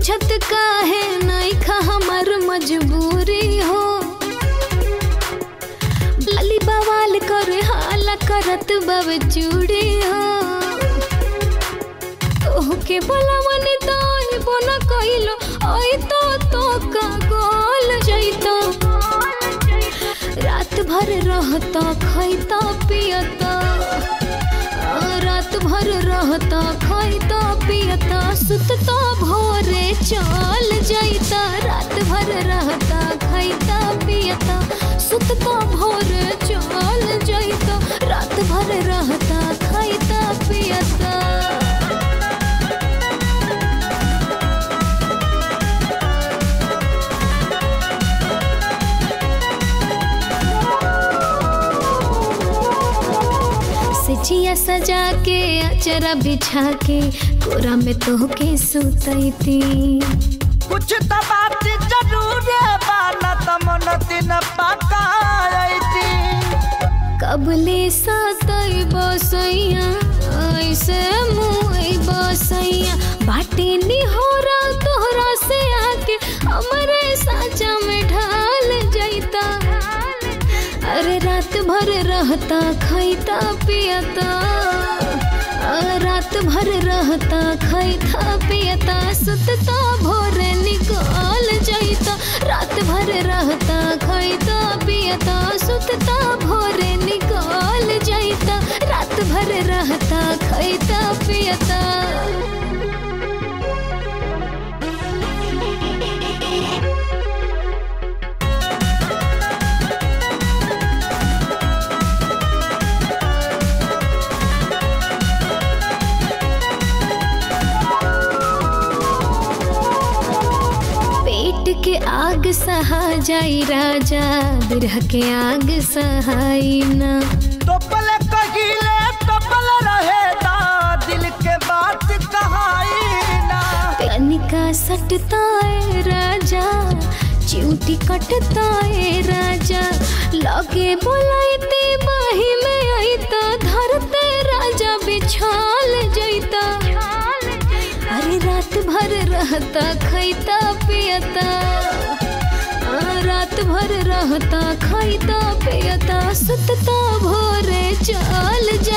बुझत काहे नहीं खा हमर मजबूरी हो लाली बवाल करे हाला करत बब चूड़ी हो तोहके बोलावनी तो आइबो न कइलो आई तो तो का गोल जइतो रात भर रहता खैता पियता आ, रात भर रहता खैता पियता सुतता भोरे चल जइता रात भर रहता खैता पियता सुतता भोरे चल जइता रात भर रहता खैता पियता सिचिया सजा के अचरा बिछा के कोरा में तोहके सुतैती कुछ तो बात जरूर बा न त मन दिन पकायती कबले सतई बसैया ऐसे मुई बसैया बाटे निहोरा तोहरा से आके हमरे साचा में ढाल जैता अरे रात भर रहता खैता पियता आ, रात भर रहता खैता पियता सुतता भोरे निकाल जैता रात भर रहता खैता पियता सुतता भोरे निकाल जैता रात भर रहता खैता पियता पेट के आग सहा जाई राजा बिरह के आग सहाई ना टोपल कहिले टोपल रहेदा दिल के बात कहाई ना कनिका सटता है राजा चिऊटी कटता है राजा लगे बोलाइते बाही में आईता धरते राजा बिछाल जैता अरे रात भर रहता खैता पियता आ, रात भर रहता खैता पियता सुतता भोरे चल जा